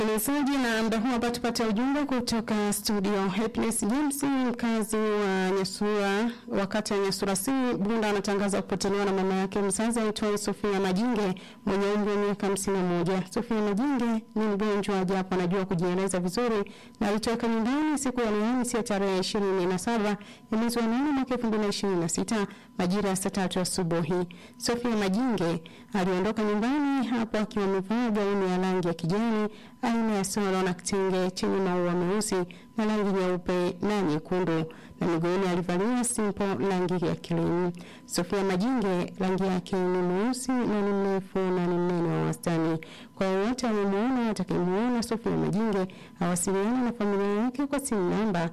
Msikilizaji, na muda huu hapa tupate ujumbe kutoka studio. Happiness James, mkazi wa Nyasura, wakati wa Nyasura si Bunda, anatangaza kupotelewa na mama yake mzazi aitwaye Sofia Majinge mwenye umri wa miaka hamsini na moja. Sofia Majinge ni mgonjwa japo anajua kujieleza vizuri na alitoka nyumbani siku ya Alhamisi ya tarehe ishirini na saba ya mwezi wa nane mwaka elfu mbili na ishirini na sita majira ya saa tatu asubuhi. Sofia Majinge aliondoka nyumbani hapo akiwa amevaa gauni ya rangi ya kijani aina ya soro na kitenge chenye maua meusi na rangi nyeupe na nyekundu na miguuni alivalia simpo rangi ya krimu. Sofia Majinge rangi yake ni mweusi na ni mrefu na ni mnene wa wastani. Kwa yoyote amemuona atakayemuona Sofia Majinge awasiliana na familia yake kwa simu namba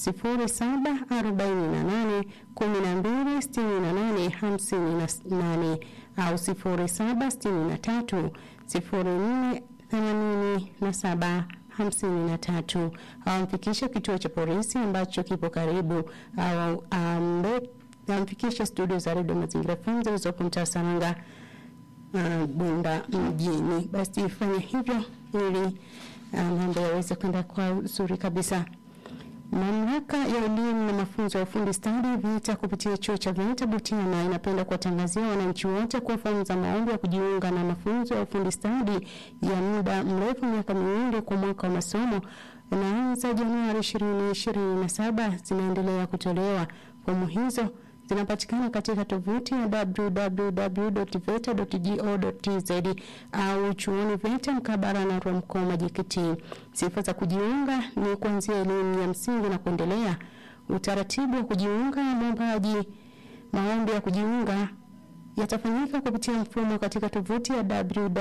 0748 12 68 58 au 0763 04 themanini na saba hamsini na tatu awamfikishe kituo cha polisi ambacho kipo karibu au amfikishe studio za redio Mazingira FM zilizopo mtaa Saranga uh, Bunda mjini. Basi fanya hivyo ili mambo uh, yaweze kwenda kwa uzuri kabisa. Mamlaka ya elimu na mafunzo ya ufundi stadi VETA kupitia chuo cha VETA Butiama inapenda kuwatangazia wananchi wote kuwa fomu za maombi ya kujiunga na mafunzo ya ufundi stadi ya muda mrefu miaka miwili kwa mwaka wa masomo unaanza Januari 2027 zinaendelea kutolewa. Fomu hizo zinapatikana katika tovuti ya www.veta.go.tz au chuoni VETA mkabara na Rwamkoma JKT. Sifa za kujiunga ni kuanzia elimu ya msingi na kuendelea. Utaratibu wa kujiunga, mwombaji maombi ya kujiunga yatafanyika kupitia mfumo katika tovuti ya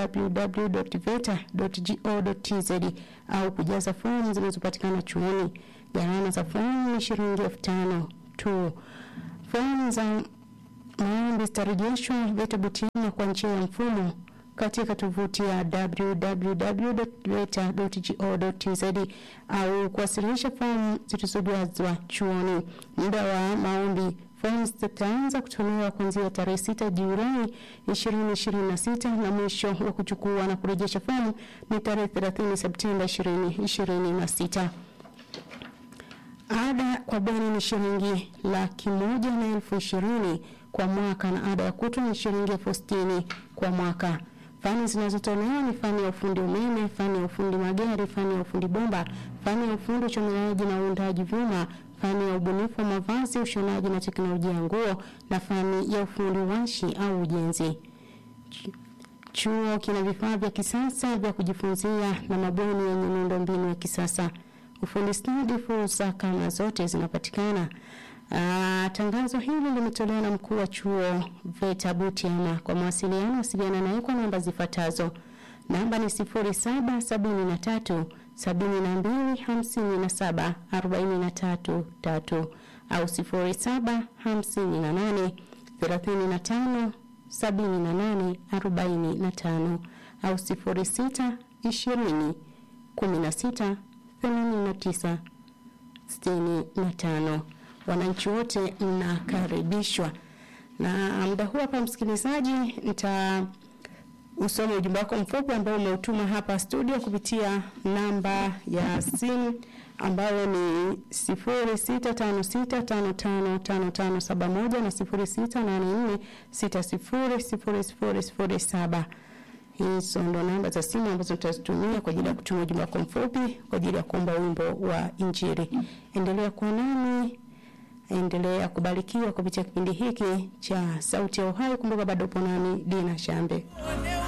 www.veta.go.tz au kujaza fomu zinazopatikana chuoni. Gharama za fomu ni shilingi elfu tano tu. Fomu za maombi zitarejeshwa VETA Butiama kwa njia ya mfumo katika tovuti ya www.veta.go.tz au kuwasilisha fomu zilizojazwa chuoni. Muda wa maombi fomu zitaanza kutolewa kuanzia tarehe 6 Julai 2026 na mwisho wa kuchukua na kurejesha fomu ni tarehe 30 Septemba 2026. Ada kwa bweni ni shilingi laki moja na elfu ishirini kwa mwaka na ada ya kutwa ni shilingi elfu sitini kwa mwaka. Fani zinazotolewa ni fani ya ufundi umeme, fani ya ufundi magari, fani ya ufundi bomba, fani ya ufundi uchomeleaji na uundaji vyuma, fani ya ubunifu wa mavazi, ushonaji na teknolojia ya nguo na fani ya ufundi washi au ujenzi. Chuo kina vifaa vya kisasa vya kujifunzia na mabweni yenye miundombinu ya kisasa. Ufundi stadi, fursa kama zote zinapatikana. Aa, tangazo hili limetolewa na mkuu wa chuo VETA Butiama. Kwa mawasiliano, wasiliana naye kwa namba zifuatazo. Namba ni 0773 72 57 43 3 au 0758 35 78 45 au 06 20 16 89 65. Wananchi wote mnakaribishwa. Na muda huu hapa, msikilizaji, nita usome ujumbe wako mfupi ambao umeutuma hapa studio kupitia namba ya simu ambayo ni 0656555571 na 0684600007. Hizo ndo namba za simu ambazo tutazitumia kwa ajili ya kutuma ujumbe wako mfupi kwa ajili ya kuomba wimbo wa Injili. Endelea kuwa nami, endelea kubarikiwa kupitia kipindi hiki cha Sauti ya Uhai. Kumbuka bado upo nami Dina Shambe.